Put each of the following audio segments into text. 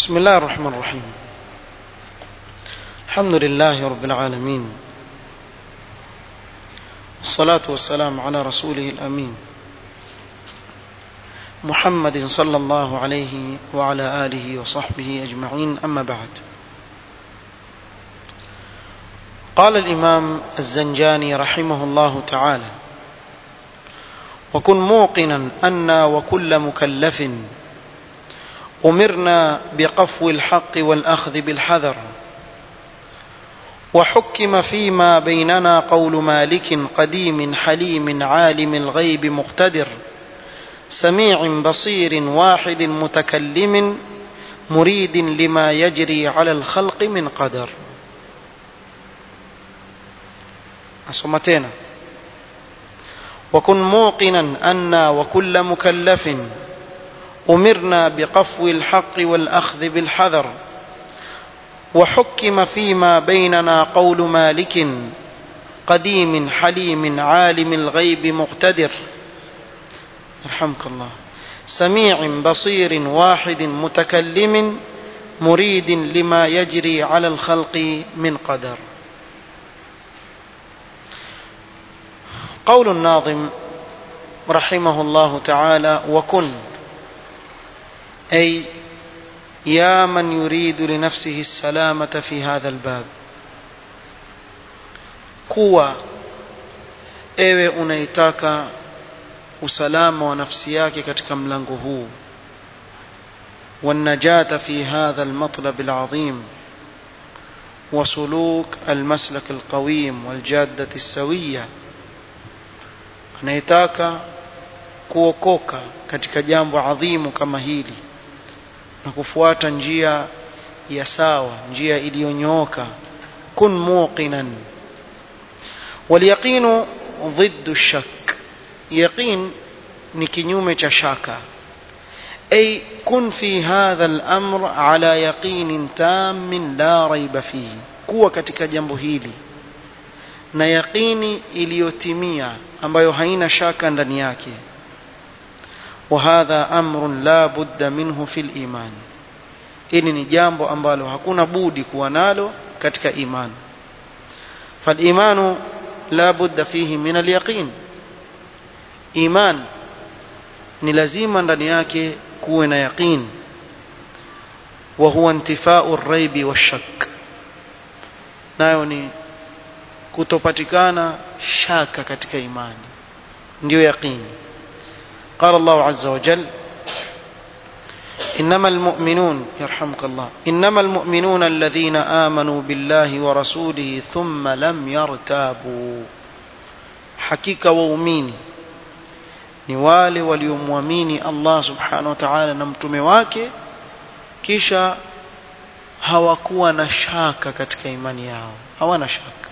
بسم الله الرحمن الرحيم الحمد لله رب العالمين الصلاة والسلام على رسوله الأمين محمد صلى الله عليه وعلى آله وصحبه أجمعين أما بعد قال الإمام الزنجاني رحمه الله تعالى وكن موقنا أن وكل مكلف أمرنا بقفو الحق والأخذ بالحذر وحكم فيما بيننا قول مالك قديم حليم عالم الغيب مقتدر سميع بصير واحد متكلم مريد لما يجري على الخلق من قدر أصمتنا وكن موقنا أن وكل مكلف أمرنا بقفو الحق والأخذ بالحذر وحكم فيما بيننا قول مالك قديم حليم عالم الغيب مقتدر يرحمك الله سميع بصير واحد متكلم مريد لما يجري على الخلق من قدر قول الناظم رحمه الله تعالى وكن أي يا من يريد لنفسه السلامة في هذا الباب kuwa ewe unaitaka usalama wa nafsi yake katika mlango huu والنجاة في هذا المطلب العظيم وسلوك المسلك القويم والجادة السوية anayetaka kuokoka katika jambo adhimu kama hili na kufuata njia ya sawa njia iliyonyooka kun muqinan walyaqinu ضد الشك يقين ni kinyume cha shaka ay kun fi hadha al-amr ala yaqin tam la raiba fihi kuwa katika jambo hili na yaqini iliyotimia ambayo haina shaka ndani yake وهذا أمر لا بد منه في الإيمان hili ni jambo ambalo hakuna budi kuwa nalo katika iman فالإيمان لا بد فيه من اليقين iman ni lazima ndani yake kuwe na yaqin وهو انتفاء الريب والشك nayo ni kutopatikana shaka katika imani ndio yaqini قال الله عز وجل إنما المؤمنون يرحمك الله إنما المؤمنون الذين آمنوا بالله ورسوله ثم لم يرتابوا حقيقة وأميني ni wale waliomwamini Allah subhanahu wa ta'ala na mtume wake kisha hawakuwa na shaka katika imani yao hawana shaka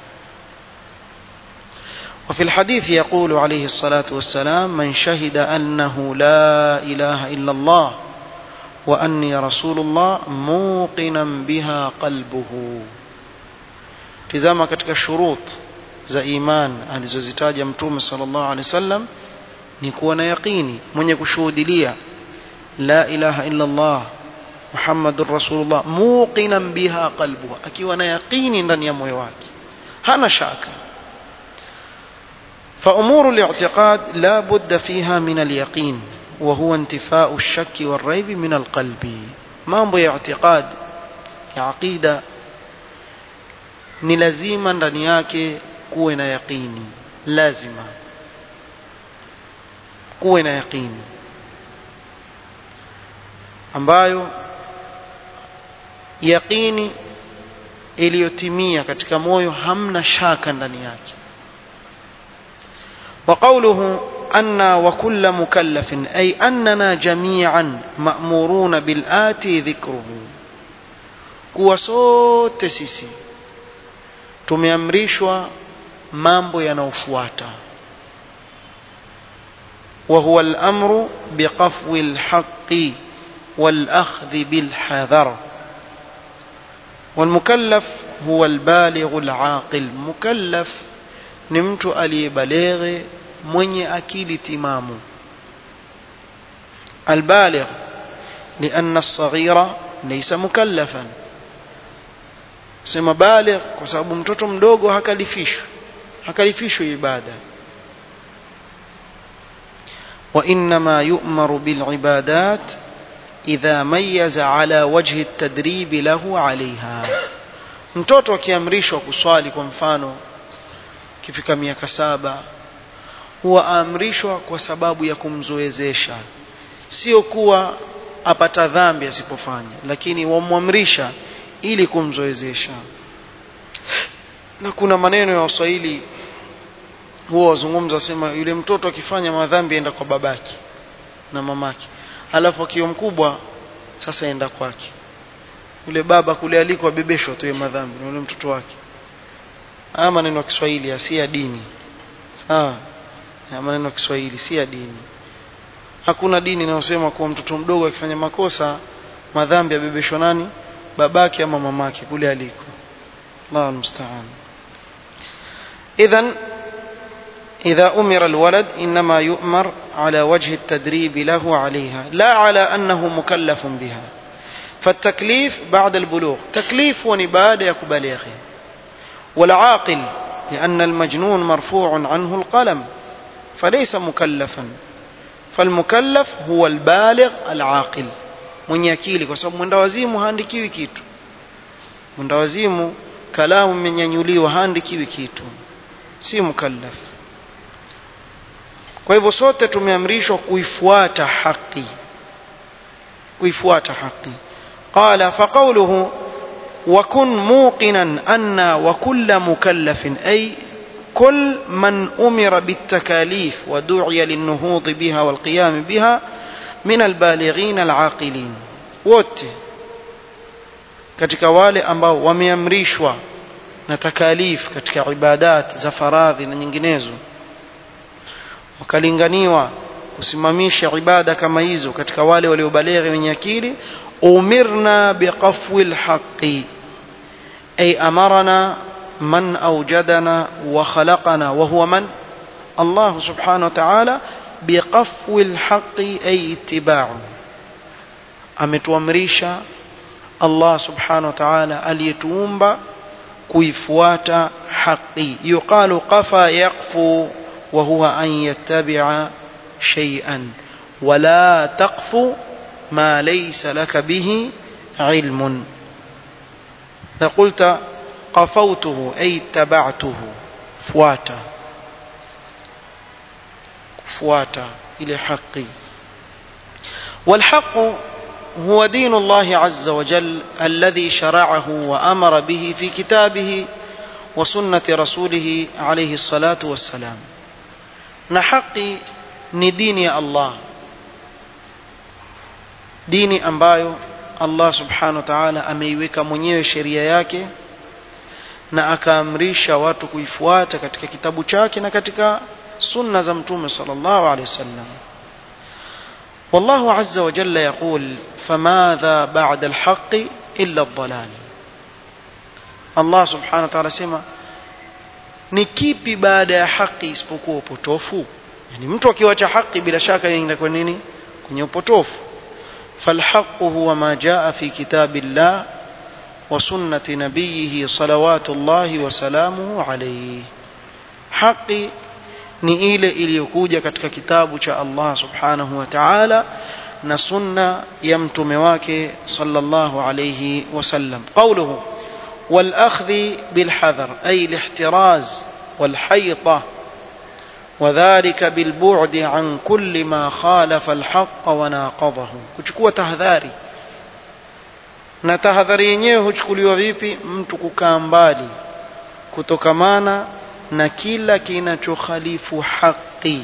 وفي الحديث يقول عليه الصلاة والسلام من شهد أنه لا إله إلا الله وأني رسول الله موقنا بها قلبه tizama katika shurut za iman alizozitaja mtume sallallahu alaihi wasallam ni kuwa na yaqini mwenye kushuhudilia la ilaha illa Allah Muhammadur Rasulullah muqinan biha qalbuhu akiwa na yaqini ndani ya moyo wake hana shaka فأمور الاعتقاد لا بد فيها من اليقين وهو انتفاء الشك والريب من القلب mambo ya اعتقاد ya aqida ni lazima ndani yake kuwe na yaqini lazima kuwe na yaqini ambayo yaqini iliyotimia katika moyo hamna shaka ndani yake وقوله أن وكل مكلف أي أننا جميعا مأمورون بالآتي ذكره kuwa sote sisi tumeamrishwa mambo yanayofuata وهو الأمر بقفو الحق والأخذ بالحذر والمكلف هو البالغ العاقل مكلف ni mtu aliyebaleghe mwenye akili timamu البالغ لأن الصغير laysa mukallafan sema baligh kwa sababu mtoto mdogo hakalifishwi hakalifishwi ibada وإنما يؤمر بالعبادات إذا ميز على وجه التدريب له عليها mtoto akiamrishwa kuswali kwa mfano kifika miaka saba huwa aamrishwa kwa sababu ya kumzoezesha sio kuwa apata dhambi asipofanya lakini wamwamrisha ili kumzoezesha na kuna maneno ya waswahili huwa wazungumza wasema yule mtoto akifanya madhambi enda kwa babake na mamake alafu akiwa mkubwa sasa enda kwake yule baba kule aliko abebeshwa tu madhambi na yule mtoto wake haya maneno ya Kiswahili si ya dini sawa haya maneno ya Kiswahili si ya dini hakuna dini inayosema kuwa mtoto mdogo akifanya makosa madhambi abebeshwa nani babake ama mamake kule aliko Allahu musta'an idhan إذا أمر الولد إنما يؤمر على وجه التدريب له عليها لا على أنه مكلف بها فالتكليف بعد البلوغ تكليف ونباد يكبليغ والعاقل لأن المجنون مرفوع عنه القلم فليس مكلفا فالمكلف هو البالغ العاقل mwenye akili kwa sababu mwendawazimu haandikiwi kitu mwendawazimu kalamu imenyanyuliwa haandikiwi kitu si mukallaf kwa hivyo sote tumeamrishwa kuifuata haki kuifuata haki qala faqawluhu وكن موقنا أن وكل مكلف أي كل من أمر بالتكاليف ودعي للنهوض بها والقيام بها من البالغين العاقلين wote katika wale ambao wameamrishwa na takalif katika ibadat za faradhi na nyinginezo wakalinganiwa kusimamisha ibada kama hizo katika wale waliobaleghe wenye akili umirna biqafwi lhaqi ay amarana man awjadana wa khalaqana wa huwa man Allah subhanahu wa ta'ala biqafwi lhaqi ay ittiba'u ametuamrisha Allah subhanahu wa ta'ala aliyetuumba kuifuata haki yuqalu qafa yaqfu wa huwa an yattabi'a shay'an wala taqfu ما ليس لك به علم فقلت قفوته أي اتبعته فواتا فواتا إلى حقي والحق هو دين الله عز وجل الذي شرعه وأمر به في كتابه وسنة رسوله عليه الصلاة والسلام نحقي ندين يا الله dini ambayo Allah subhanahu wa ta'ala ameiweka mwenyewe sheria yake na akaamrisha watu kuifuata katika kitabu chake na katika sunna za mtume sallallahu alaihi wasallam والله عز وجل يقول فماذا بعد الحق إلا الضلال الله سبحانه وتعالى سema ni kipi baada ya haki isipokuwa upotofu yani mtu akiwacha haki bila shaka yeye kwa nini kwenye upotofu فالحق هو ما جاء في كتاب الله وسنة نبيه صلوات الله وسلامه عليه حقي ni ile iliyokuja katika kitabu cha Allah subhanahu wa ta'ala na sunna ya mtume wake sallallahu alayhi wasallam qawluhu wal akhdhi bil hadar ay al ihtiraz wal hayta وذلك بالبعد عن كل ما خالف الحق وناقضه kuchukua tahadhari na tahadhari yenyewe huchukuliwa vipi mtu kukaa mbali kutokamana na kila kinachokhalifu haki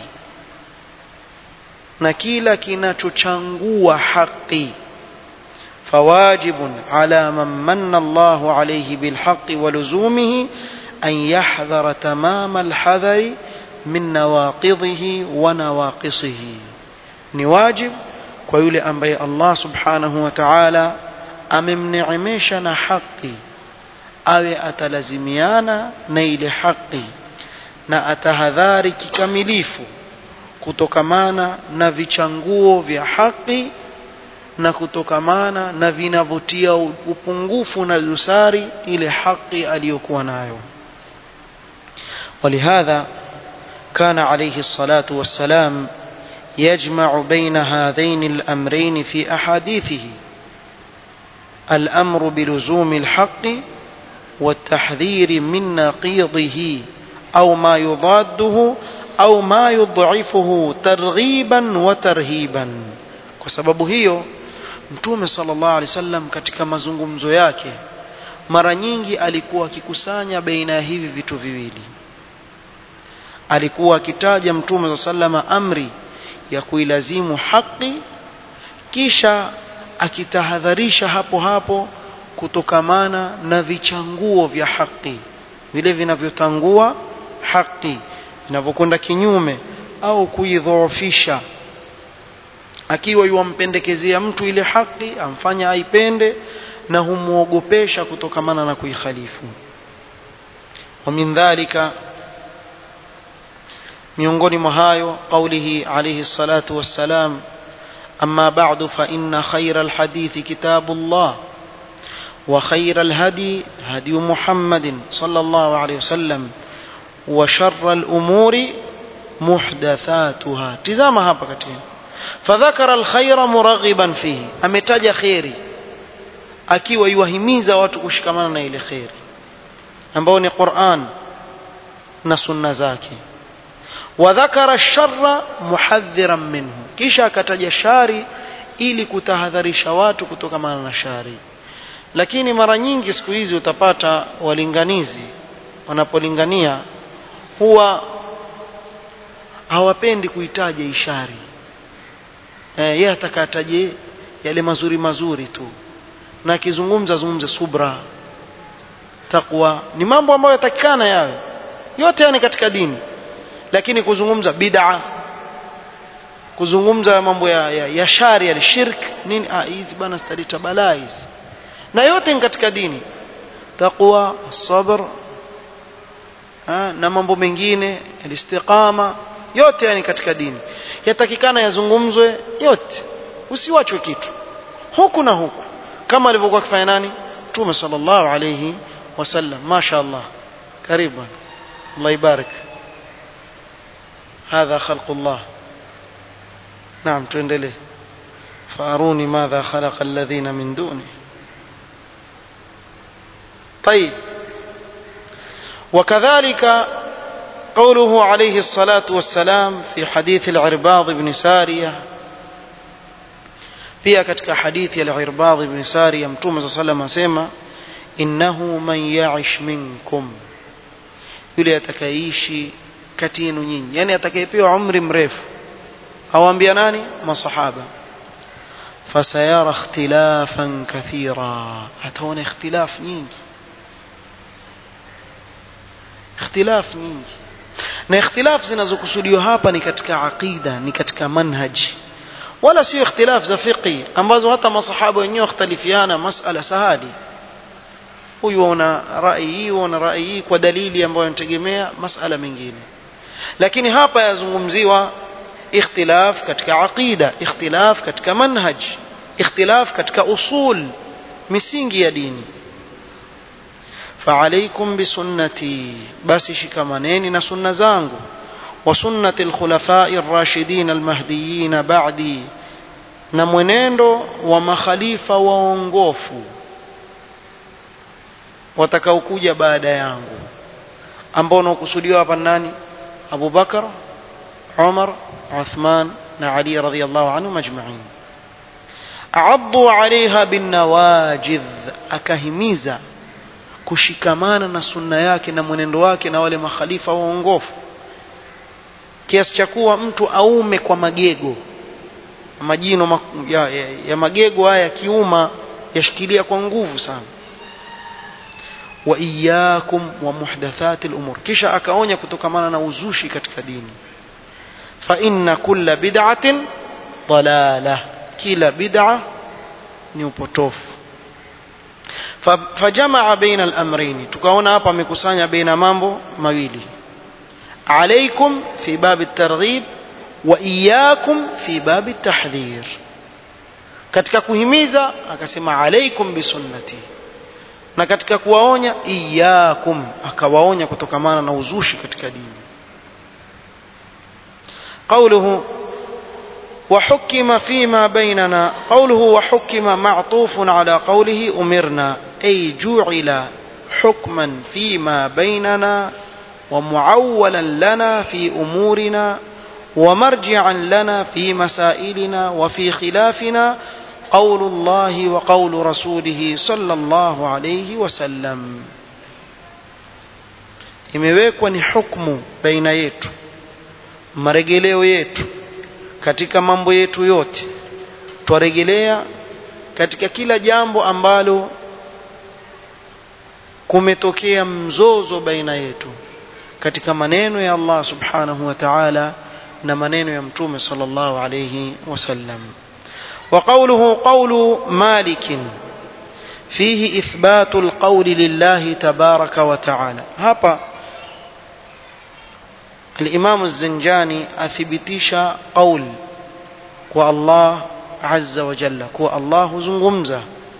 na kila kinachochangua haki فواجب على من من الله عليه بالحق ولزومه أن يحذر تمام الحذر min nawaqidhihi wa nawaqisihi ni wajib kwa yule ambaye Allah subhanahu wa ta'ala amemneemesha na haki awe atalazimiana na ile haki na atahadhari kikamilifu kutokamana na vichanguo vya haki na kutokamana na vinavyotia upungufu na dosari ile haki aliyokuwa nayo ولهذا كان عليه الصلاة والسلام يجمع بين هذين الأمرين في أحاديثه الأمر بلزوم الحق والتحذير من نقيضه أو ما يضاده أو ما يضعفه ترغيبا وترهيبا kwa sababu hiyo mtume sallallahu alaihi wasallam katika mazungumzo yake mara nyingi alikuwa akikusanya baina ya hivi vitu viwili alikuwa akitaja mtume sallama amri ya kuilazimu haki kisha akitahadharisha hapo hapo kutokamana na vichanguo vya haki vile vinavyotangua haki vinavyokwenda kinyume au kuidhoofisha akiwa yuwampendekezea mtu ile haki amfanya aipende na humwogopesha kutokamana na kuikhalifu wa min dhalika miongoni mwa hayo qaulihi alayhi salatu wassalam amma ba'du fa inna khayra alhadithi kitabullah wa khayra alhadi hadi muhammadin sallallahu alayhi wasallam wa sharra alumuri muhdathatuha tizama hapa katika fadhakara alkhayra muraghiban fihi ametaja khairi akiwa yuwahimiza watu kushikamana na ile khairi ambao ni Qur'an na sunna zake wadhakara ash-sharra muhadhdhiran minhu kisha akataja shari ili kutahadharisha watu kutokamana na shari lakini mara nyingi siku hizi utapata walinganizi wanapolingania huwa hawapendi kuitaja ishari eh, yeye atakataje yale mazuri mazuri tu na akizungumza zungumze subra takwa ni mambo ambayo yatakikana yawe yote yani katika dini lakini kuzungumza bid'a kuzungumza mambo ya, ya, ya shari ya shirk nini ah hizi bana zitaleta balaa hizi na yote ni katika dini taqwa sabr na mambo mengine alistiqama yote yani katika dini yatakikana yazungumzwe yote usiwachwe kitu huku na huku kama alivyokuwa akifanya nani Mtume sallallahu alayhi wasallam mashaallah karibu Allah ibarik هذا خلق الله نعم تندلي فأروني ماذا خلق الذين من دونه طيب وكذلك قوله عليه الصلاة والسلام في حديث العرباض بن سارية pia katika hadithi ya al-Irbad ibn Sariya Mtume صلى الله عليه وسلم asema innahu man ya'ish minkum yule atakayeishi kati yenu nyinyi yani atakayepewa umri mrefu awaambia nani masahaba fasayara ikhtilafan kathira ataona ikhtilaf nyingi ikhtilaf nyingi na ikhtilaf zinazokusudiwa hapa ni katika aqida ni katika manhaji wala sio ikhtilaf za fiqi ambazo hata masahaba wenyewe wakhtalifiana masala sahali huyu ana rai hii ana rai hii kwa dalili ambayo inategemea masala mengine lakini hapa yazungumziwa ikhtilaf katika aqida ikhtilaf katika manhaj ikhtilaf katika usul misingi ya dini فعليكم بسنتي بس شكمانين نسنة زانغو وسنة الخلفاء الراشدين المهديين بعدي na mwenendo wa makhalifa waongofu watakaokuja baada yangu ambao unakusudiwa hapa nani Abu Bakar Umar Uthman na Ali radhiyallahu anhu majma'in aaddu 'alayha bin nawajidh akahimiza kushikamana na sunna yake na mwenendo wake na wale makhalifa waongofu kiasi cha kuwa mtu aume kwa magego majino ya, ya, ya magego haya kiuma yashikilia kwa nguvu sana wa iyyakum wa muhdathati al-umur kisha akaonya kutokamana na uzushi katika dini fa inna kulla bid'atin dalalah kila bid'a ni upotofu fajamaa baina al-amrayn tukaona hapa amekusanya baina mambo mawili عليكم في باب الترغيب وإياكم في باب التحذير katika kuhimiza akasema alaikum bisunnati na katika kuwaonya iyakum akawaonya kutokamana na uzushi katika dini قوله وحكم فيما بيننا قوله وحكم معطوف على قوله أمرنا أي جعل حكما فيما بيننا ومعولا لنا في أمورنا ومرجعا لنا في مسائلنا وفي خلافنا قول الله وقول رسوله صلى الله عليه وسلم imewekwa ni hukmu baina yetu maregeleo yetu katika mambo yetu yote twaregelea katika kila jambo ambalo kumetokea mzozo baina yetu katika maneno ya Allah subhanahu wa ta'ala na maneno ya mtume sallallahu alayhi wasallam وقوله قول مالك فيه إثبات القول لله تبارك وتعالى هبا الإمام الزنجاني أثبتيش قول كو الله عز وجل كو الله زنغمزة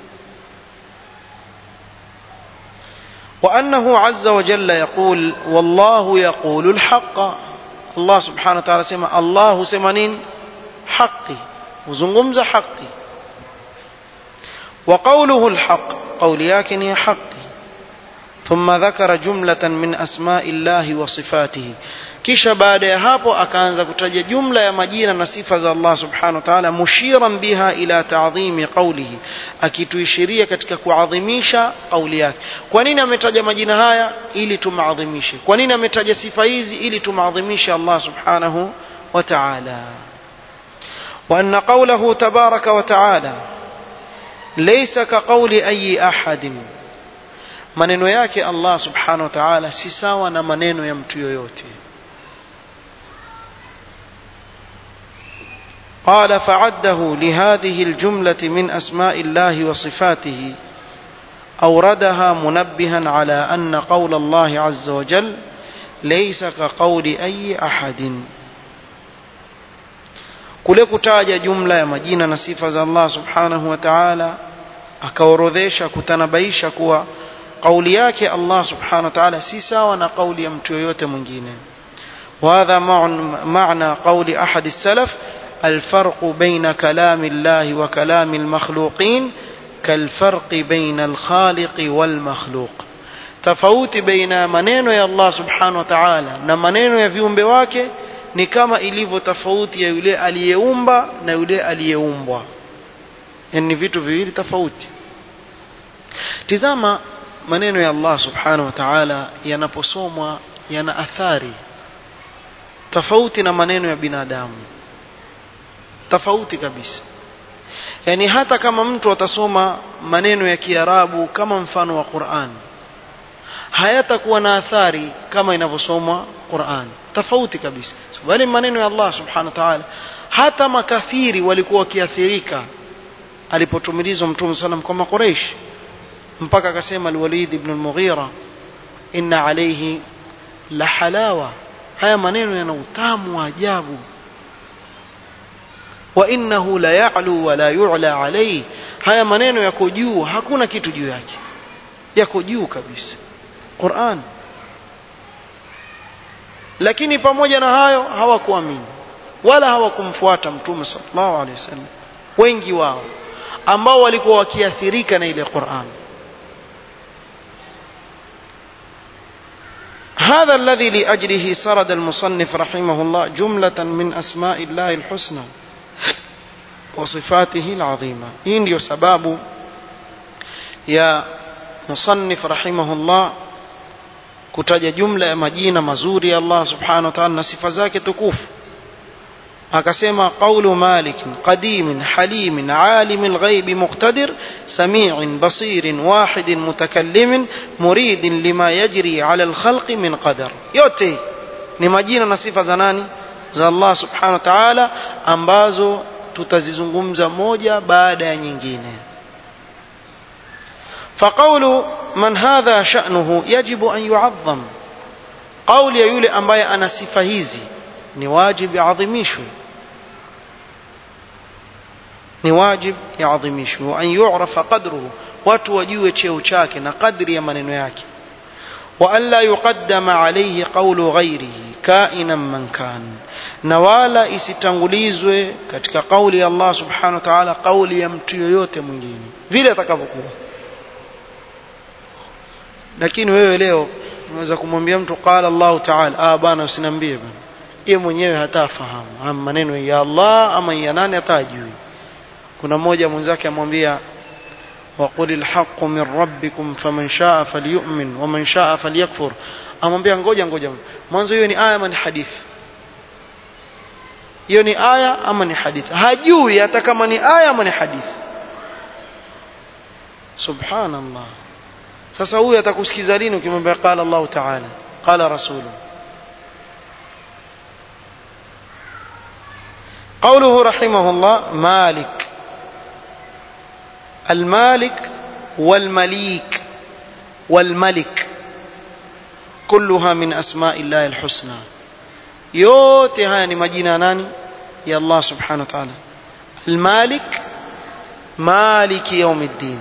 وأنه عز وجل يقول والله يقول الحق الله سبحانه وتعالى سمع الله سمنين حقي وزنغمزة حقي وقوله الحق قول ياكن حقي ثم ذكر جملة من أسماء الله وصفاته kisha baada ya hapo akaanza kutaja jumla ya majina na sifa za Allah subhanahu wa ta'ala mushiran biha ila ta'dhimi qawlihi akituishiria katika kuadhimisha kauli yake kwa nini ametaja majina haya ili tumaadhimishe kwa nini ametaja sifa hizi ili tumaadhimishe Allah subhanahu wa ta'ala وأن قوله تبارك وتعالى ليس كقول أي أحد maneno yake Allah subhanahu wa ta'ala si sawa na maneno ya mtu yoyote قال فعده لهذه الجملة من أسماء الله وصفاته أوردها منبها على أن قول الله عز وجل ليس كقول أي أحد kule kutaja jumla ya majina na sifa za Allah subhanahu wa ta'ala akaorodhesha kutanabaisha kuwa kauli yake Allah subhanahu wa ta'ala si sawa na kauli ya mtu yoyote mwingine وهذا معنى قول أحد السلف الفرق بين كلام الله وكلام المخلوقين كالفرق بين الخالق والمخلوق tofauti baina maneno ya Allah subhanahu wa ta'ala na maneno ya viumbe wake ni kama ilivyo tofauti ya yule aliyeumba na yule aliyeumbwa yani ni vitu viwili tofauti tizama maneno ya Allah subhanahu wa ta'ala yanaposomwa yana athari tofauti na maneno ya binadamu tofauti kabisa yani hata kama mtu atasoma maneno ya Kiarabu kama mfano wa Qur'an hayatakuwa na athari kama inavyosomwa Qur'an tofauti kabisa bali maneno ya Allah subhanahu wa ta'ala hata makafiri walikuwa wakiathirika alipotumilizwa mtume sallam kwa maqureish mpaka akasema al-Walid ibn al-Mughira inna alayhi la halawa haya maneno yana utamu wa ajabu wa innahu la ya'lu wa la yu'la alayhi haya maneno yako juu hakuna kitu juu yake yako juu kabisa Qur'an lakini pamoja na hayo hawakuamini wala hawakumfuata mtume sallallahu alaihi wasallam wengi wao ambao walikuwa wakiathirika na ile Qur'an هذا الذي لأجله سرد المصنف رحمه الله جملة من أسماء الله الحسنى وصفاته العظيمة hii ndio sababu ya musannif rahimahullah kutaja jumla ya majina mazuri ya Allah subhanahu wa ta'ala na sifa zake tukufu akasema qawlu malik qadim halim alim alghaib muqtadir sami' basir wahid mutakallim murid lima yajri ala alkhalq min qadar yote ni majina na sifa za nani za Allah subhanahu wa ta'ala ambazo tutazizungumza moja baada ya nyingine فقول من هذا شأنه يجب أن يعظم قول يا يولي أمباي أنا صفة hizi ni wajibu adhimishwe ni wajib yaadhimishwe wa an yu'rafa qadruhu watu wajue cheo chake na kadri ya maneno yake wa an la yuqaddama alayhi qawlu ghayrihi kainan man kan na wala isitangulizwe katika kauli ya Allah subhanahu wa ta'ala kauli ya mtu yoyote mwingine vile atakavyokuwa lakini wewe leo unaweza kumwambia mtu qala Allah ta'ala ah bana usiniambie bana yeye mwenyewe hata afahamu ama maneno ya Allah ama ya nani hata ajui kuna mmoja mwenzake amwambia وقل الحق من ربكم فمن شاء فليؤمن ومن شاء فليكفر amwambia ngoja ngoja mwanzo hiyo ni aya ama ni hadithi hiyo ni aya ama ni hadithi hajui hata kama ni aya ama ni hadithi subhanallah sasa huyu atakusikiza lini ukimwambia qala Allah ta'ala qala rasulu قوله رحمه الله مالك المالك والمليك والملك كلها من أسماء الله الحسنى yote haya ni majina ya nani ya Allah subhanahu wa ta'ala المالك مالك يوم الدين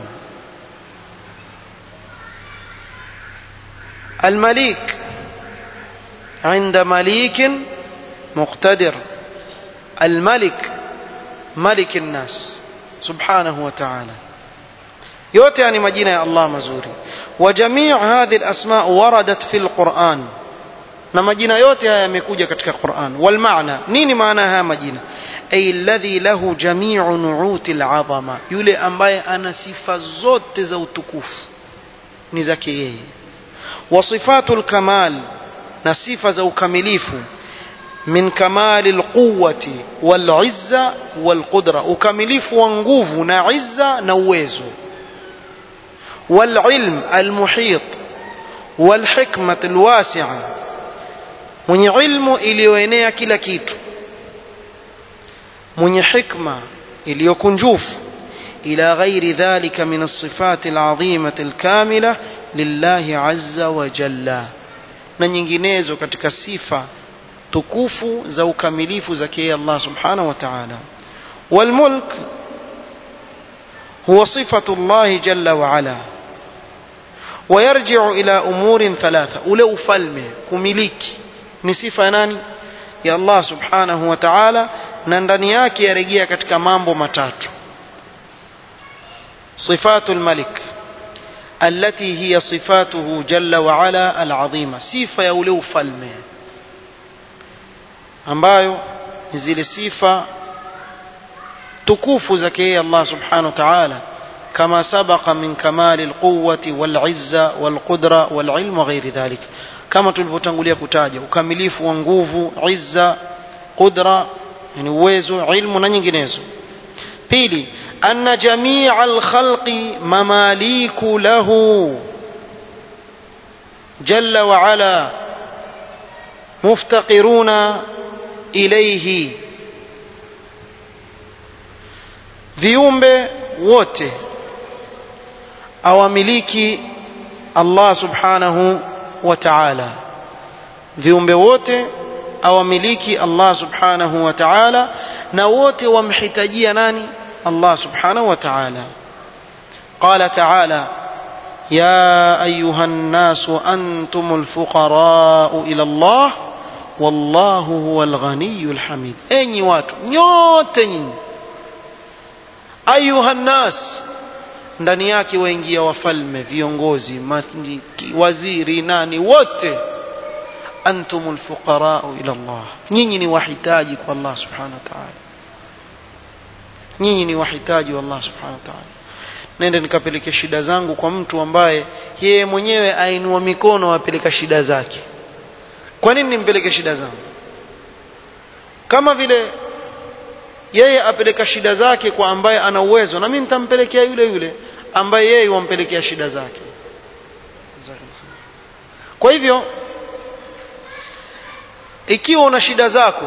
المليك عند مليك مقتدر الملك ملك الناس سبحانه وتعالى yote yani majina ya Allah mazuri wa jamii hadhi alasma waradat fi alquran na majina yote haya yamekuja katika Qur'an wal maana nini maana haya majina ay alladhi lahu jami'u nu'uti al'azama yule ambaye ana sifa zote za utukufu ni zake yeye wa sifatul kamal na sifa za ukamilifu min kamali alquwwati wal izza wal qudra ukamilifu wa nguvu na izza na uwezo wal ilm al muhit wal hikmat al wasi'a mwenye ilmu iliyoenea kila kitu mwenye hikma iliyokunjufu ila ghairi dhalika min as-sifat al-azimah al-kamila lillahi azza wa jalla na nyinginezo katika sifa tukufu za ukamilifu za yeye Allah subhanahu wa ta'ala والملك هو صفة الله جل وعلا ويرجع إلى أمور ثلاثة أولو فلمه كمليك نصفة ناني يا الله سبحانه وتعالى نندني yake yarejea katika mambo matatu صفات الملك التي هي صفاته جل وعلا العظيمة صفة ya ule ufalme ambayo ni zile sifa tukufu zake yeye Allah subhanahu wa ta'ala كما سبق من كمال القوة والعزة والقدرة والعلم وغير ذلك كما tulivyotangulia kutaja ukamilifu wa nguvu izza qudra yani uwezo ilmu na nyinginezo pili anna jamii alkhalqi mamaliku lahu jalla wa ala muftaqiruna ilayhi viumbe wote awamiliki Allah subhanahu wa ta'ala viumbe wote awamiliki Allah subhanahu wa ta'ala na wote wamhitajia nani Allah subhanahu wa ta'ala قال تعالى يا أيها الناس أنتم الفقراء إلى الله والله هو الغني الحميد أي watu nyote nyinyi أيها الناس ndani yake waingia wafalme viongozi waziri nani wote antumul fuqarau ila Allah nyinyi ni wahitaji kwa Allah subhanahu wa ta'ala nyinyi ni wahitaji wa Allah subhanahu wa ta'ala nenda nikapeleke shida zangu kwa mtu ambaye yeye mwenyewe ainua mikono apeleka shida zake kwa nini nimpeleke shida zangu kama vile yeye apeleka shida zake kwa ambaye ana uwezo na mimi nitampelekea yule yule ambaye yeye wampelekea shida zake kwa hivyo ikiwa una shida zako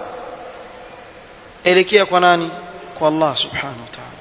elekea kwa nani kwa Allah subhanahu wa ta'ala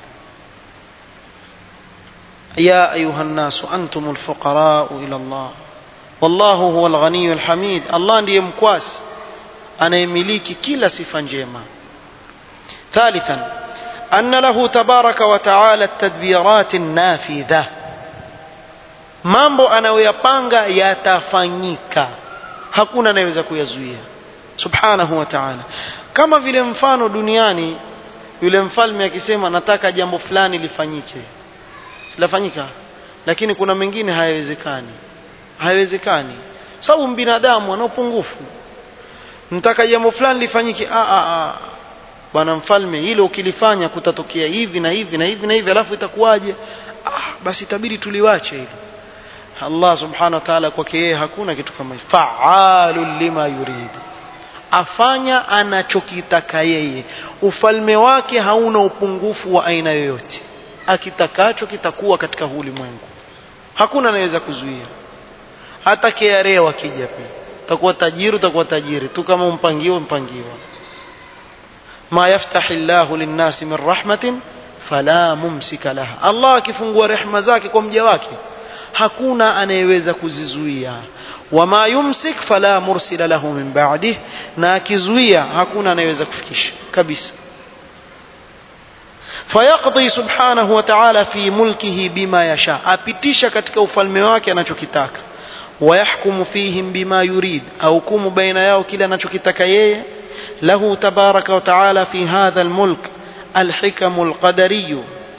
يا أيها الناس أنتم الفقراء إلى الله والله هو الغني الحميد الله ndiye mkwasi anayemiliki kila sifa njema ثالثا أن له تبارك وتعالى التدبيرات النافذة mambo anayoyapanga yatafanyika hakuna anayeweza kuyazuia subhanahu wa ta'ala kama vile mfano duniani yule mfalme akisema nataka jambo fulani lifanyike silafanyika lakini kuna mengine hayawezekani hayawezekani sababu binadamu ana upungufu nataka jambo fulani lifanyike a a a bwana mfalme hilo ukilifanya kutatokea hivi na hivi na hivi na hivi alafu itakuwaje ah basi itabidi tuliwache hilo Allah subhanahu wa ta'ala kwake yeye hakuna kitu kama hicho fa'alul lima yurid afanya anachokitaka yeye ufalme wake hauna upungufu wa aina yoyote akitakacho kitakuwa katika huu ulimwengu hakuna anayeweza kuzuia hata KRA wakija pia utakuwa tajiri utakuwa tajiri tu kama umpangiwa mpangiwa ma yaftahi Allahu linnasi min rahmatin fala mumsika laha Allah akifungua rehema zake kwa mja wake hakuna anayeweza kuzizuia wama yumsik fala mursila lahu min ba'dih na akizuia hakuna anayeweza kufikisha kabisa fayaqdi subhanahu wa ta'ala fi mulkihi bima yasha apitisha katika ufalme wake anachokitaka wayahkumu fihim bima yurid ahukumu baina yao kile anachokitaka yeye له تبارك وتعالى في هذا الملك الحكم القدري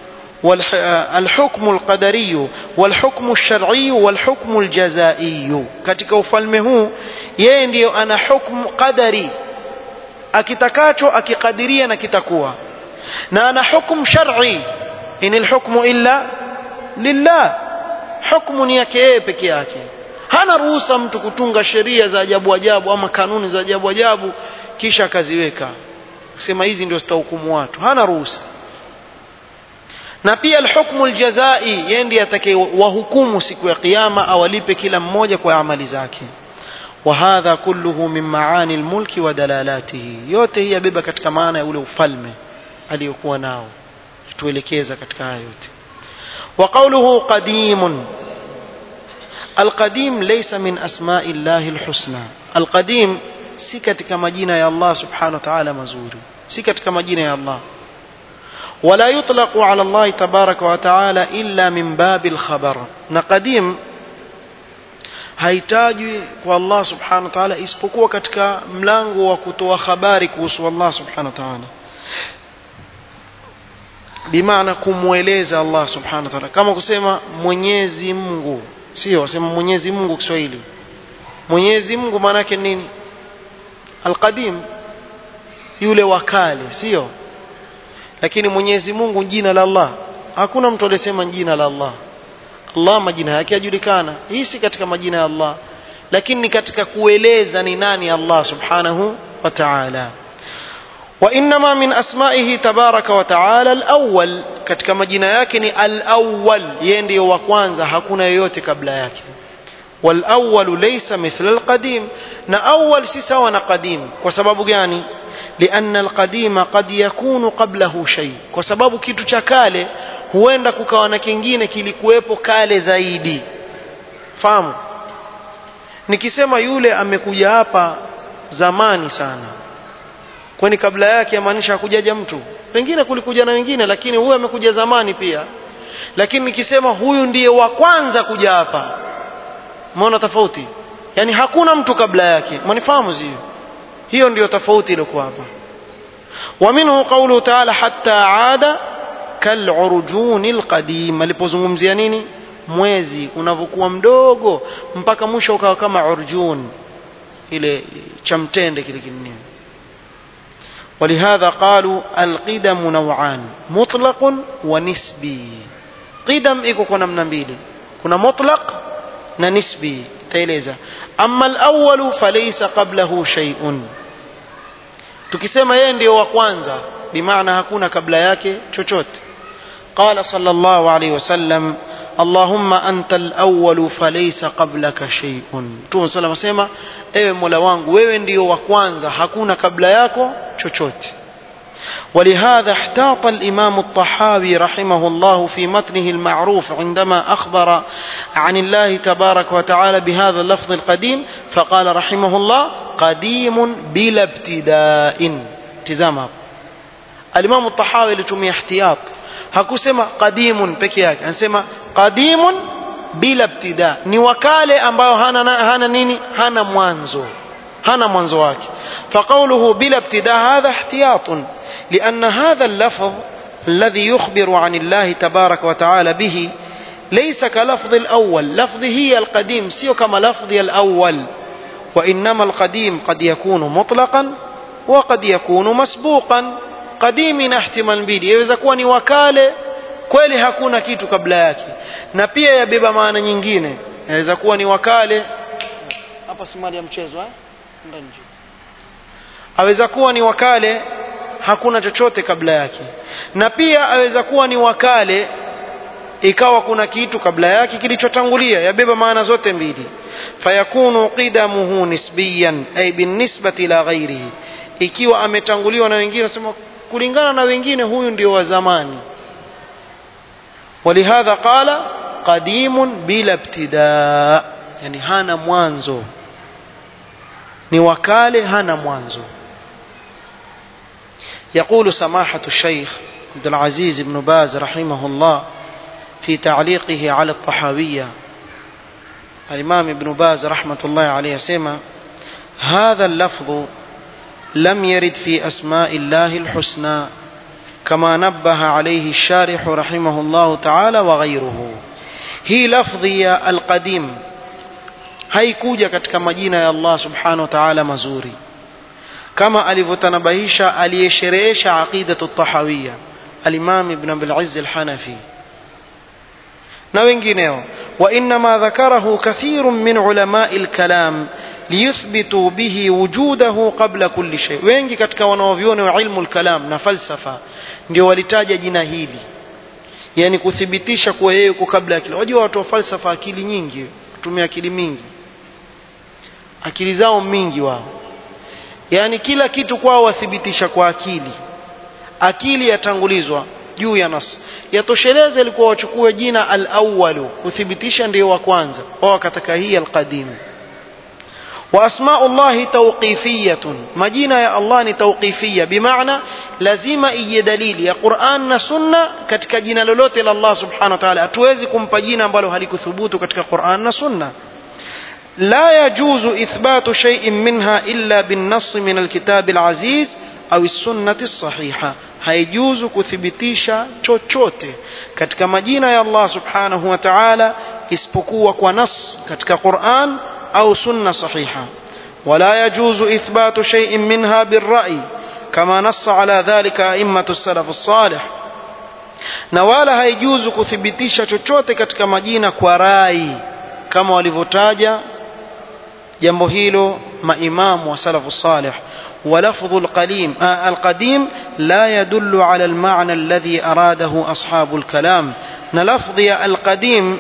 الحكم القدري والحكم الشرعي والحكم الجزائي katika ufalme huu yeye ndiyo ana hukmu qadari akitakacho akikadiria na kitakuwa na ana hukmu shar'i inil hukmu illa lillah hukmu ni yake yeye peke yake hana ruhusa mtu kutunga sheria za ajabu ajabu ama kanuni za ajabu ajabu kisha akaziweka sema hizi ndio zitahukumu watu hana ruhusa na pia alhukmu aljazai yeye ndiye atakayewahukumu siku ya kiyama awalipe kila mmoja kwa amali zake وهذا كله من معاني الملك ودلالاته yote hii yabeba katika maana ya ule ufalme aliyokuwa nao tuelekeza katika haya yote وقوله قديم القديم ليس من أسماء الله الحسنى القديم si katika majina ya Allah subhanahu wa ta'ala mazuri si katika majina ya Allah ولا يطلق على الله تبارك وتعالى إلا من باب الخبر na qadim haitajwi kwa Allah subhanahu wa ta'ala isipokuwa katika mlango wa kutoa habari kuhusu Allah subhanahu wa ta'ala bimaana kumweleza Allah subhanahu wa ta'ala kama kusema Mwenyezi Mungu sio wasema Mwenyezi Mungu Kiswahili Mwenyezi Mungu maana yake nini Alqadim yule wakale sio lakini Mwenyezi Mungu jina la Allah hakuna mtu aliyesema jina la Allah Allah majina yake yajulikana hii si katika majina ya Allah lakini ni katika kueleza ni nani Allah subhanahu wa ta'ala وإنما من أسمائه تبارك وتعالى الأول katika majina yake ni al-awwal yeye ndiyo wa kwanza hakuna yoyote kabla yake والأول ليس مثل القديم na أول si sawa na qadim kwa sababu gani لأن القديم قد يكون قبله شيء kwa sababu kitu cha kale huenda kukawa na kingine kilikuwepo kale zaidi fahamu nikisema yule amekuja hapa zamani sana kwani kabla yake yamaanisha hakujaja mtu pengine kulikuja na wengine lakini huyu amekuja zamani pia lakini nikisema huyu ndiye wa kwanza kuja hapa umeona tofauti yani hakuna mtu kabla yake manifahamu sio hiyo ndiyo tofauti iliyokuwa hapa ومنه قوله تعالى حتى عاد كالعرجون القديم alipozungumzia nini mwezi unavyokuwa mdogo mpaka mwisho ukawa kama urjun ile cha mtende kile kinini ولهذا قالوا القدم نوعان مطلق ونسبي قدم iko kwa namna mbili kuna mutlaq na nisbi taeleza amma al-awwal falaysa qablahu shay'un tukisema yeye ndio wa kwanza bimaana hakuna kabla yake chochote qala sallallahu alayhi wasallam اللهم أنت الأول فليس قبلك شيء Mtume صلى الله عليه ewe Mola wangu wewe ndio wa kwanza hakuna kabla yako chochote ولهذا احتاط الإمام الطحاوي رحمه الله في متنه المعروف عندما أخبر عن الله تبارك وتعالى بهذا اللفظ القديم فقال رحمه الله قديم بلا ابتداء تزام alimamu tahawi alitumia ihtiyat hakusema qadimun peke yake anasema qadimun bila ibtida ni wakale ambao hana, hana nini hana mwanzo hana mwanzo wake فقوله بلا ابتداء هذا احتياط لأن هذا اللفظ الذي يخبر عن الله تبارك وتعالى به ليس كلفظ الأول لفظ هي القديم سيو كما لفظ الأول وإنما القديم قد يكون مطلقا وقد يكون مسبوقا قديم احتمال mbili yaweza kuwa ni wakale kweli hakuna kitu kabla yake na pia yabeba maana nyingine yaweza kuwa ni wakale hapa si mali ya mchezo eh ndani aweza kuwa ni wakale hakuna chochote kabla yake na pia aweza kuwa ni wakale ikawa kuna kitu kabla yake kilichotangulia yabeba maana zote mbili fayakunu qidamuhu nisbiyan ay binisbati ila ghairihi ikiwa ametanguliwa na wengine nasema kulingana na wengine huyu ndio wa zamani ولهذا قال قديم بلا ابتداء يعني hana mwanzo ni wakale hana mwanzo يقول سماحة الشيخ عبد العزيز بن باز رحمه الله في تعليقه على الطحاوية الإمام ابن باز رحمة الله عليه سيما هذا اللفظ لم يرد في أسماء الله الحسنى كما نبه عليه الشارح رحمه الله تعالى وغيره هي لفظية القديم haikuja katika majina ya Allah subhanahu wa ta'ala mazuri kama alivyotanabahisha aliyesherehesha aqidatu tahawiyya al-Imam Ibn Abil Izz al-Hanafi na wengineo wa inma dhakarahu kathirun min ulama'i al-kalam liyuthbitu bihi wujudahu qabla kulli shay wengi katika wanaoviona wa ilmu al-kalam na falsafa ndio walitaja jina hili yani kuthibitisha kuwa yeye yuko kabla ya kila wajua watu wa falsafa akili nyingi kutumia akili mingi akili zao mingi wao yani kila kitu kwao wathibitisha kwa akili akili yatangulizwa juu ya nas yatosheleza ilikuwa wachukue jina al-awwalu kuthibitisha ndio wa kwanza wao wakataka hii al-qadim وأسماء الله توقيفية مجينا يا الله توقيفية بمعنى لازم إي دليل يا قرآن سنة كتك جينا لولوت إلى الله سبحانه وتعالى أتوازكم بجينا بلو هلك ثبوت كتك قرآن سنة لا يجوز إثبات شيء منها إلا بالنص من الكتاب العزيز أو السنة الصحيحة haijuzu kuthibitisha chochote katika majina ya Allah subhanahu wa ta'ala isipokuwa kwa nas katika Qur'an أو سنة صحيحة ولا يجوز إثبات شيء منها بالرأي كما نص على ذلك أئمة السلف الصالح na wala haijuzu kuthibitisha chochote katika majina kwa rai kama walivyotaja jambo hilo maimamu wa salafu salih ولفظ القديم آه القديم لا يدل على المعنى الذي أراده أصحاب الكلام نلفظ القديم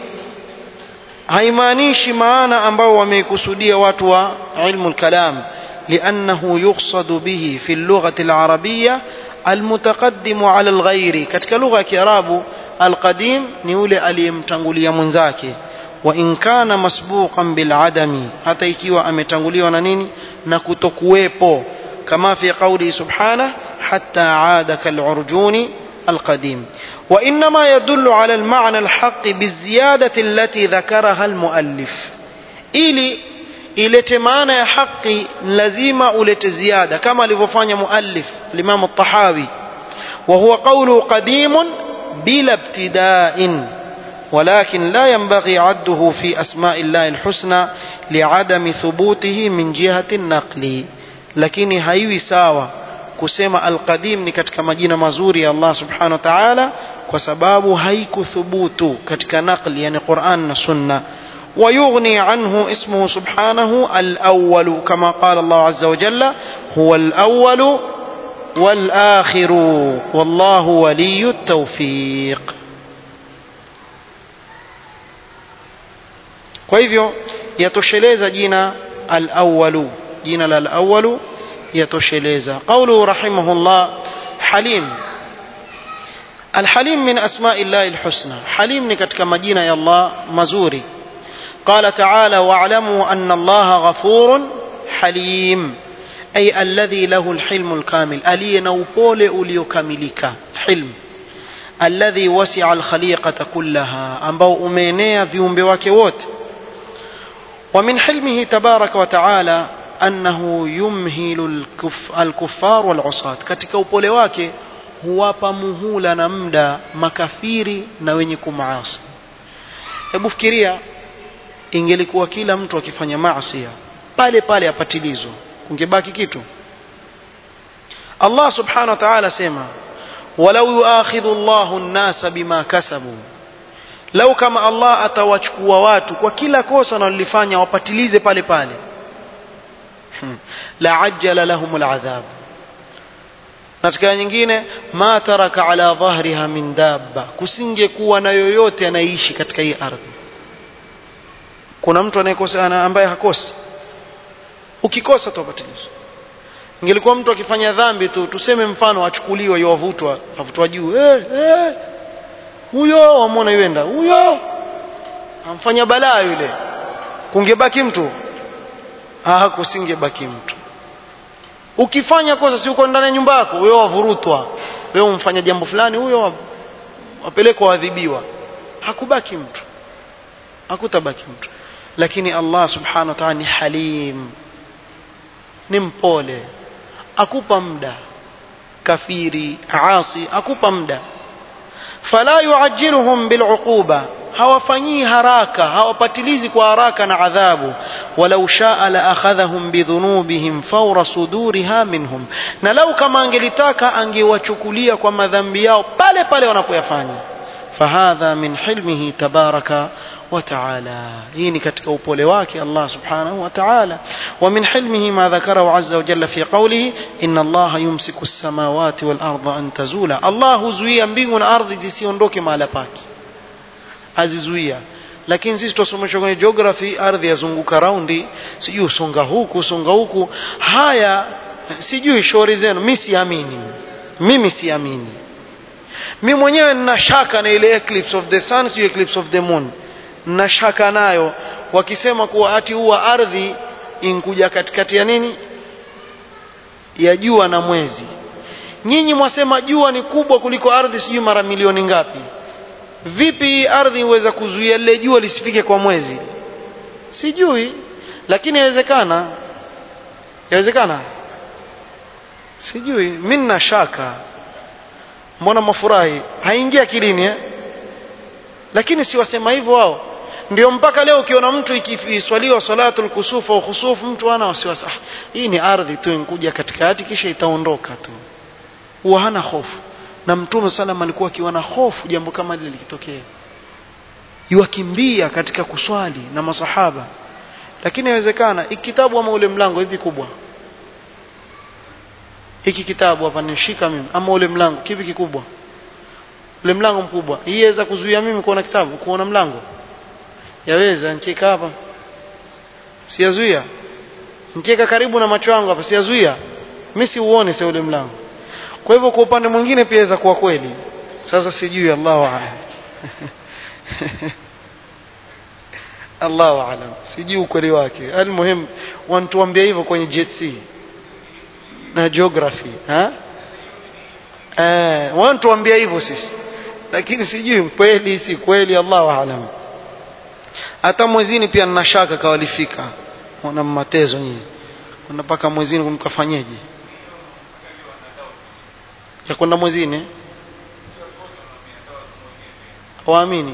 haimaanishi maana ambao wameikusudia watu wa ilmu al-kalam liannahu yuqsadu bihi fi al-lughati al-arabiyya al-mutaqaddimu ala al-ghairi katika lugha ya kiarabu al-qadim ni yule aliyemtangulia mwenzake wa in kana masbuqan bil adami hata ikiwa ametanguliwa na nini na kutokuwepo kama fi qawli subhanahu hatta aada kal-urjuni القديم وإنما يدل على المعنى الحق بالزيادة التي ذكرها المؤلف إلي ilete maana ya haki lazima ulete ziada kama alivyofanya muallif Imam At-Tahawi wa huwa qawlu qadimun bila ibtida'in ولكن لا ينبغي عده في أسماء الله الحسنى لعدم ثبوته من جهة النقل لكن هايوي ساوى kusema alqadim ni katika majina mazuri ya Allah subhanahu wa ta'ala kwa sababu haikuthubutu katika naqli yani Qur'an na Sunna ويغني عنه اسمه سبحانه الأول كما قال الله عز وجل هو الأول والآخر والله ولي التوفيق kwa hivyo yatosheleza jina al-awwalu jina la al-awwalu يتوشيليزا قوله رحمه الله حليم الحليم من أسماء الله الحسنى حليم نكتك مدينة يا الله مزوري قال تعالى واعلموا أن الله غفور حليم ay alladhi lahu alhilmu alkamil aliye na upole uliokamilika hilm alladhi wasi'a alkhaliqata kullaha ambao umeenea viumbe wake wote ومن حلمه تبارك وتعالى أنه يمهل الكف الكفار والعصاة katika upole wake huwapa muhula na muda makafiri na wenye kumaasi hebu fikiria ingelikuwa kila mtu akifanya maasi pale pale apatilizwa kungebaki kitu Allah subhanahu wa ta'ala sema walau yuakhidhu Allahu an-nasa bima kasabu lau kama Allah atawachukua watu kwa kila kosa wanalolifanya wapatilize pale pale hmm. la ajjala lahum al'adhab katika nyingine ma taraka ala dhahriha min dabba kusingekuwa na yoyote anaishi katika hii ardhi kuna mtu anayekosa ambaye hakosi ukikosa tuwapatilizwa ingelikuwa mtu akifanya dhambi tu tuseme mfano achukuliwe yovutwa avutwa juu eh eh huyo wamwona yuenda huyo amfanya balaa yule kungebaki mtu ah kusingebaki mtu ukifanya kosa si uko ndani ya nyumba yako wewe wavurutwa wewe umfanya jambo fulani huyo wapelekwa adhibiwa hakubaki mtu hakutabaki mtu lakini Allah subhanahu wa ta'ala ni halim ni mpole akupa muda kafiri asi akupa muda fala yuajjiluhum bil'uquba hawafanyii haraka hawapatilizi kwa haraka na adhabu walau shaa la akhadhahum bidhunubihim fawra suduriha minhum na lau kama angelitaka angewachukulia kwa madhambi yao pale pale wanapoyafanya fahadha min hilmihi tabaraka وتعالى هيني katika upole wake Allah subhanahu wa ta'ala ومن حلمه ما ذكره عز وجل في قوله إن الله يمسك السماوات والأرض أن تزولا الله زويا mbingu na ardhi zisiondoke mahala pake azizuia lakini sisi tusomeshwa kwenye geography ardhi yazunguka raundi sijui usonga huku usonga huku haya sijui shauri zenu mimi siamini mimi siamini mimi mwenyewe nina shaka na ile eclipse of the sun sio eclipse of the moon na shaka nayo wakisema kuwa ati huwa ardhi inkuja katikati ya nini ya jua na mwezi nyinyi mwasema jua ni kubwa kuliko ardhi sijui mara milioni ngapi vipi ardhi iweza kuzuia lile jua lisifike kwa mwezi sijui lakini yawezekana yawezekana sijui mimi nina shaka mbona mafurahi haingia akilini eh? lakini si wasema hivyo wao ndio mpaka leo ukiona mtu ikiswaliwa salatul kusufu au khusufu mtu ana wasiwasi ah, hii ni ardhi tu inkuja katikati kisha itaondoka tu huwa hana hofu na mtume sallam alikuwa akiwa na hofu jambo kama lile likitokea yuakimbia katika kuswali na masahaba lakini inawezekana hiki kitabu ama ule mlango hivi kubwa hiki kitabu hapa nishika mimi ama ule mlango kipi kikubwa ule mlango mkubwa hii yaweza kuzuia mimi kuona kitabu kuona mlango yaweza nikiweka hapa siyazuia nikiweka karibu na macho yangu hapa siyazuia mimi siuone sasa ule mlango kwa hivyo kwa upande mwingine pia inaweza kuwa kweli sasa sijui Allahu aalam Allahu aalam sijui ukweli wake almuhim wanatuambia hivyo kwenye JC na geography ha eh wanatuambia hivyo sisi lakini sijui kweli si kweli Allahu aalam hata mwezini pia nina shaka kawalifika wana matezo nyinyi kuna mpaka mwezini kumkafanyeje ya kwenda mwezini waamini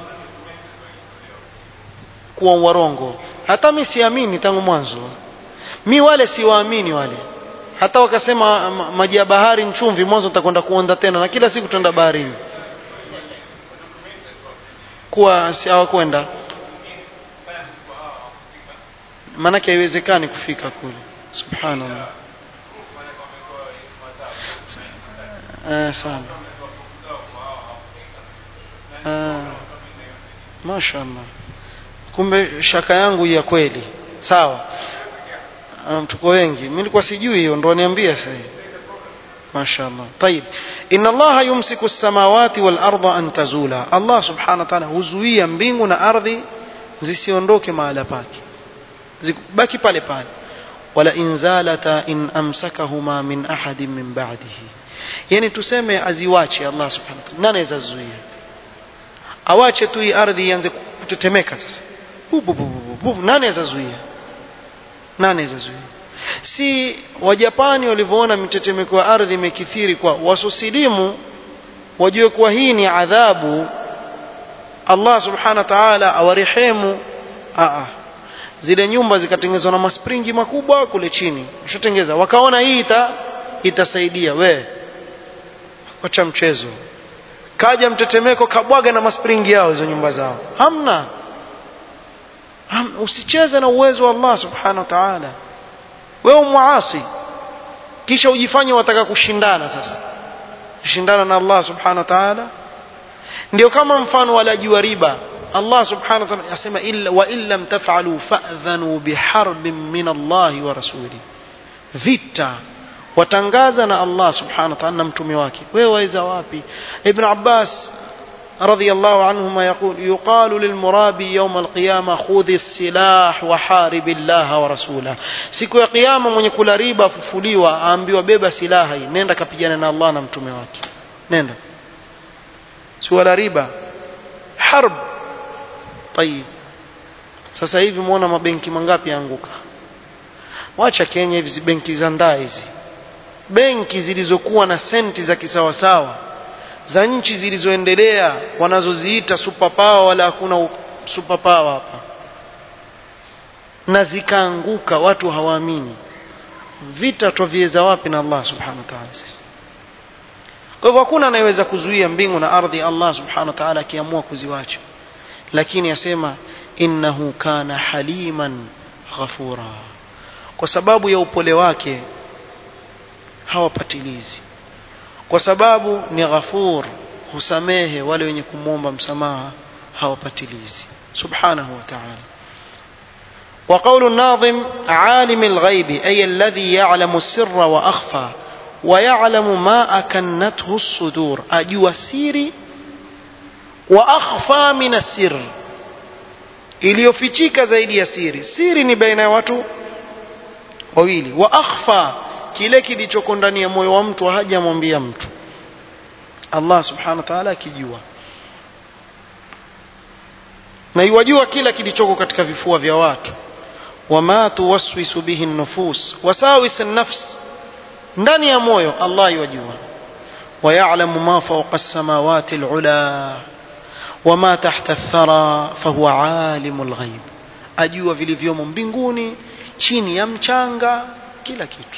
kuwa warongo hata mi siamini tangu mwanzo mi wale siwaamini wale hata wakasema maji ya bahari mchumvi mwanzo nitakwenda kuonda tena na kila siku tutaenda baharini kuwa si hawakwenda maanake haiwezekani kufika kule subhanallah eh, sana eh, mashaallah kumbe shaka yangu ya kweli sawa um, tuko wengi mimi nilikuwa sijui hiyo ndo niambia sasa mashaallah طيب ان الله يمسك السماوات والارض ان تزولا الله سبحانه وتعالى huzuia mbingu na ardhi zisiondoke mahala pake zibaki pale pale wala in zalata in amsakahuma min ahadin min ba'dihi yani tuseme aziwache Allah subhanahu wa ta'ala nani azazuia awache tu hii ardhi ianze kutetemeka sasa bubu bubu bubu nani azazuia nani azazuia si wajapani walivyoona mitetemeko ya ardhi imekithiri kwa wasosilimu wajue kuwa hii ni adhabu Allah subhanahu wa ta'ala awarehemu a zile nyumba zikatengenezwa na maspringi makubwa kule chini ushatengeza wakaona hii ita itasaidia we wacha mchezo kaja mtetemeko kabwaga na maspringi yao hizo nyumba zao hamna Ham, usicheze na uwezo wa Allah subhanahu wa ta'ala wewe muasi kisha ujifanye wataka kushindana sasa kushindana na Allah subhanahu wa ta'ala ndio kama mfano walaji wa riba Allah subhanahu wa ta'ala yasema illa wa illam taf'alu fa'dhanu biharbin min Allah wa rasuli vita watangaza na Allah subhanahu wa ta'ala na mtume wake wewe waweza wapi ibn Abbas رضي الله عنهما يقول يقال للمرابي يوم القيامة خذ السلاح وحارب الله ورسوله siku ya kiyama mwenye kula riba afufuliwa aambiwa beba silaha hii nenda kapigana na Allah na mtume wake nenda si wala riba harb tayib sasa hivi muona mabenki mangapi yaanguka wacha Kenya hizi benki za ndaa hizi benki zilizokuwa na senti za kisawasawa za nchi zilizoendelea wanazoziita super power wala hakuna super power hapa na zikaanguka watu hawaamini vita twaviweza wapi na Allah subhanahu wa ta'ala sisi kwa hivyo hakuna anayeweza kuzuia mbingu na ardhi Allah subhanahu wa ta'ala akiamua kuziwacha lakini asema innahu kana haliman ghafura kwa sababu ya upole wake hawapatilizi kwa sababu ni ghafur husamehe wale wenye kumwomba msamaha hawapatilizi subhanahu wa ta'ala وقول الناظم عالم الغيب أي الذي يعلم السر وأخفى ويعلم ما أكنته الصدور أجوى سيري وأخفى من السر iliyofichika zaidi ya siri siri ni baina ya watu wawili wa akhfa kile kilichoko ndani ya moyo wa mtu hajamwambia mtu Allah subhanahu wa ta'ala akijua na yuwajua kila kilichoko katika vifua vya watu wama tuwaswisu bihi nufus wasawis nafs ndani ya moyo Allah yuwajua ويعلم ما فوق السماوات العلى وما تحت الثرى فهو عالم الغيب ajua vilivyomo mbinguni chini ya mchanga kila kitu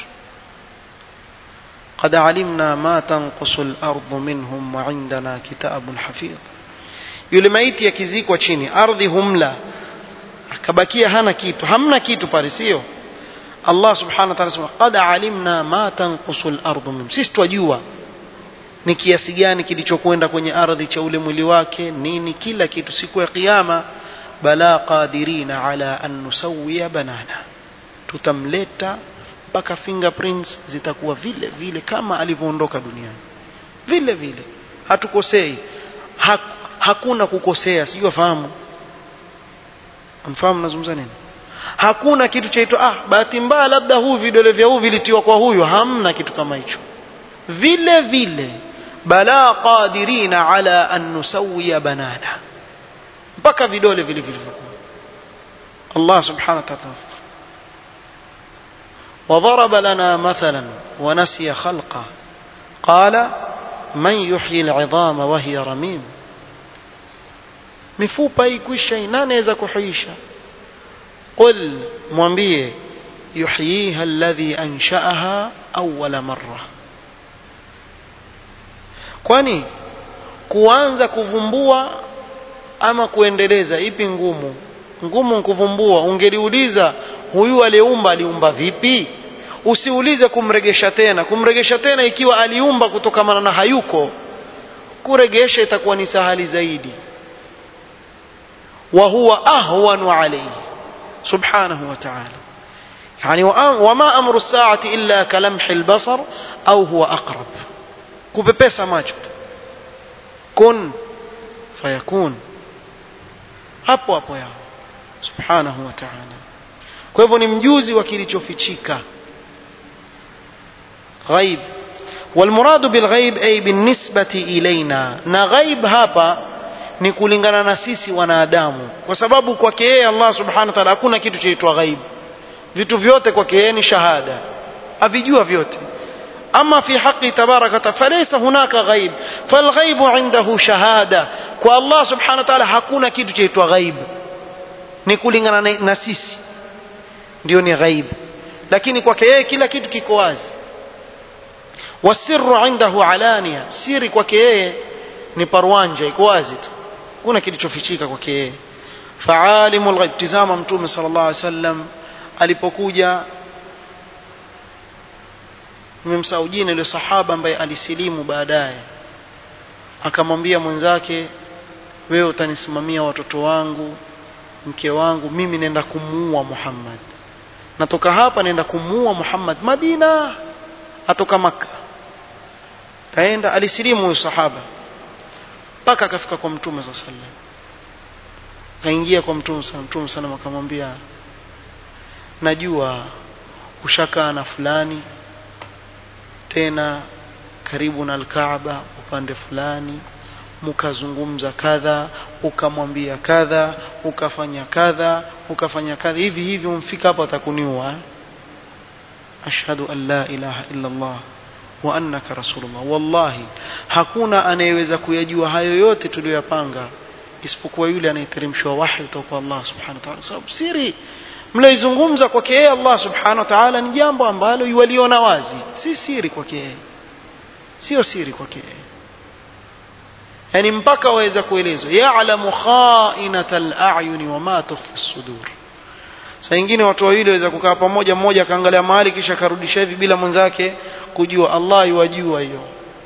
قد علمنا ما تنقص الأرض منهم وعندنا كتاب حفيظ yule maiti akizikwa chini ardhi humla akabakia hana kitu hamna kitu pale sio Allah subhanahu wa ta'ala sema qad alimna ma tanqusu al-ardu min sisi twajua ni kiasi gani kilichokwenda kwenye ardhi cha ule mwili wake nini kila kitu siku ya kiyama bala qadirina ala an nusawiya banana tutamleta mpaka fingerprints zitakuwa vile vile kama alivyoondoka duniani vile vile hatukosei ha, hakuna kukosea sijui wafahamu mfahamu nazungumza nini hakuna kitu chaitwa ah bahati mbaya labda huu vidole vya huu vilitiwa kwa huyu hamna kitu kama hicho vile vile bala qadirina ala an nusawiya banana mpaka vidole vile vilivyokuwa Allah subhanahu wa ta'ala وضرب لنا مثلا ونسي خلقه قال من يحيي العظام وهي رميم mifupa ikwisha nani anaweza kuhuisha qul mwambie yuhyiha alladhi anshaaha awwala marra kwani kuanza kuvumbua ama kuendeleza ipi ngumu ngumu kuvumbua ungeliuliza huyu aliyeumba aliumba vipi usiulize kumregesha tena kumregesha tena ikiwa aliumba kutokamana na hayuko kuregesha itakuwa ni sahali zaidi wa huwa ahwanu alayhi subhanahu wa ta'ala يعني وما أمر الساعة إلا كلمح البصر أو هو أقرب kupepesa macho kun fayakun hapo hapo yao subhanahu wa ta'ala kwa hivyo ni mjuzi wa kilichofichika ghaib والمراد بالغيب أي بالنسبة إلينا na ghaib hapa ni kulingana na sisi wanadamu kwa sababu kwake yeye Allah subhanahu wa ta'ala hakuna kitu chaitwa ghaib vitu vyote kwake yeye ni shahada avijua vyote أما في حق تبارك فليس هناك غيب فالغيب عنده شهادة والله سبحانه وتعالى hakuna kitu chaitwa ghaib ni kulingana na sisi ndio ni ghaib lakini kwake yeye kila kitu kiko wazi wasirru indahu alania siri kwake yeye ni parwanja iko wazi tu kuna kilichofichika kwake yeye faalimul ghaib tizama mtume sallallahu alaihi wasallam alipokuja nimemsahau jina yule sahaba ambaye alisilimu baadaye akamwambia mwenzake wewe utanisimamia watoto wangu mke wangu mimi nenda kumuua Muhammad natoka hapa nenda kumuua Muhammad Madina atoka maka kaenda alisilimu huyo sahaba mpaka akafika kwa mtume sallallahu alaihi wasallam kaingia kwa mtume sallallahu mtume sallallahu akamwambia najua ushakaa na fulani tena karibu na Alkaaba upande fulani mkazungumza kadha ukamwambia kadha ukafanya kadha ukafanya kadha hivi hivi umfika hapa atakuniua ashhadu an la ilaha illa Allah wa annaka rasulullah wallahi hakuna anayeweza kuyajua hayo yote tuliyoyapanga isipokuwa yule anayeteremshwa wahi kutoka kwa Allah subhanahu wa ta'ala sababu siri mlioizungumza kwake yeye Allah subhanahu wa ta'ala ni jambo ambalo yuwaliona wazi si siri kwake yeye sio siri kwake yeye yani mpaka waweza kuelezwa ya'lamu kha'inatal a'yuni wama tukhfi as-sudur saa nyingine watu wawili waweza kukaa pamoja mmoja akaangalia mahali kisha akarudisha hivi bila mwenzake kujua Allah yuwajua hiyo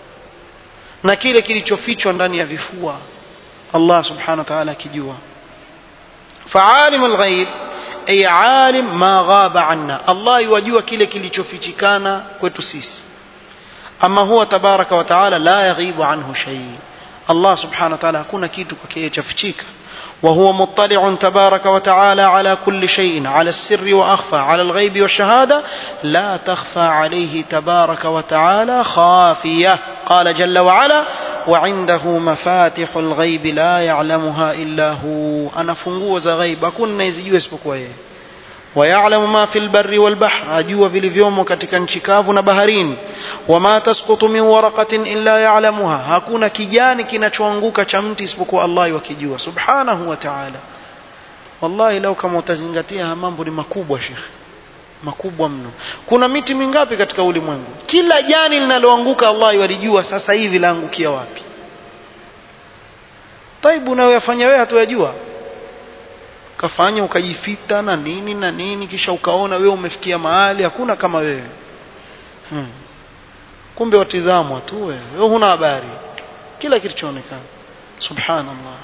na kile kilichofichwa ndani ya vifua Allah subhanahu wa ta'ala akijua fa'alimul ghaib ay alim ma ghaba anna Allah yuwajua kile kilichofichikana kwetu sisi ama huwa tabaraka wa taala la yaghibu anhu shay Allah subhanahu wa ta'ala hakuna kitu kwake chafichika وهو مطلع تبارك وتعالى على كل شيء على السر وأخفى على الغيب والشهادة لا تخفى عليه تبارك وتعالى خافية قال جل وعلا وعنده مفاتح الغيب لا يعلمها إلا هو أنا فنغوز غيب أكون نيزيو اسبقوا ويعلم ما في البر والبحر أجوا في اليوم katika nchi kavu na baharini wama tasqutu min waraqatin illa ya'lamuha hakuna kijani kinachoanguka cha mti isipokuwa Allah yakijua subhanahu wa ta'ala wallahi lau kama utazingatia mambo ni makubwa shekhi makubwa mno kuna miti mingapi katika ulimwengu kila jani linaloanguka Allah yalijua sasa hivi laangukia wapi taibu unayoyafanya wewe hatuyajua ukafanya ukajifita na nini na nini kisha ukaona wewe umefikia mahali hakuna kama wewe hmm. kumbe watizamwa tu wewe wewe huna habari kila kitu chaonekana subhanallah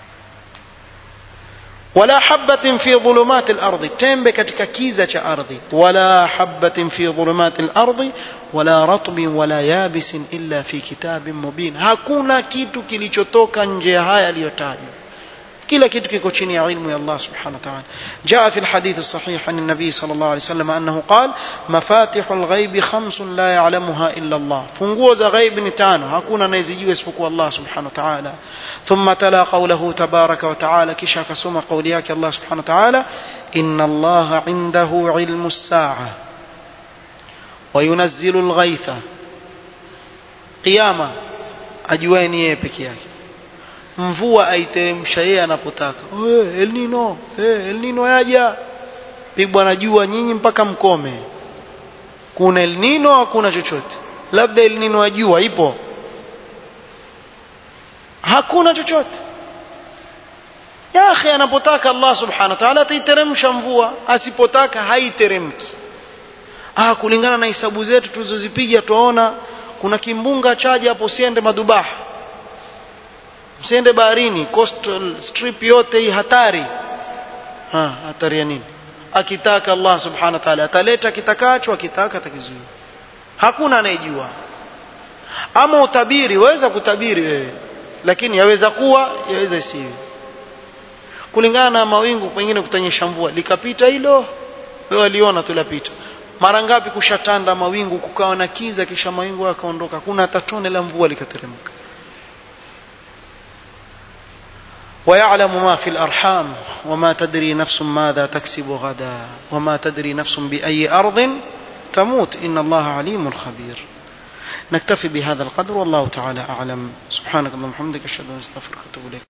wala habatin fi dhulumati al-ardi tembe katika kiza cha ardhi wala habatin fi dhulumati al-ardi wala ratbin wala yabisin illa fi kitabin mubin hakuna kitu kilichotoka nje ya haya aliyotajwa kila kitu kiko chini ya ilmu ya Allah subhanahu wa ta'ala jaa fi alhadith as-sahih an an-nabi sallallahu alayhi wasallam annahu qala mafatihul ghaib khamsun la ya'lamuha illa Allah funguo za ghaib ni tano hakuna anayezijua isipokuwa Allah subhanahu wa ta'ala thumma tala qawluhu tabaraka wa ta'ala kisha akasoma kauli yake Allah subhanahu wa ta'ala inna Allah indahu ilmu as-sa'a wa yunazzilu al-ghaytha qiyama ajueni yeye peke yake mvua aiteremsha yeye anapotaka hey, El Nino hey, El Nino yaja pigwa na jua nyinyi mpaka mkome kuna El Nino hakuna chochote labda El Nino ya jua ipo hakuna chochote ya akhi anapotaka Allah subhanahu wa ta'ala ataiteremsha mvua asipotaka haiteremki ah kulingana na hisabu zetu tulizozipiga tuona kuna kimbunga chaja hapo usiende madubaha msiende baharini coastal strip yote hii hatari ha hatari ya nini akitaka Allah subhanahu wa ta'ala ataleta kitakacho akitaka atakizuia hakuna anayejua ama utabiri waweza kutabiri wewe lakini yaweza kuwa yaweza isiwe kulingana na mawingu pengine kutanyesha mvua likapita hilo wewe aliona tu lapita mara ngapi kushatanda mawingu kukawa na kiza kisha mawingu yakaondoka hakuna hata tone la mvua likateremka ويعلم ما في الأرحام وما تدري نفس ماذا تكسب غدا وما تدري نفس بأي أرض تموت إن الله عليم خبير نكتفي بهذا القدر والله تعالى أعلم سبحانك اللهم وبحمدك أشهد أن لا إله إلا أنت أستغفرك وأتوب إليك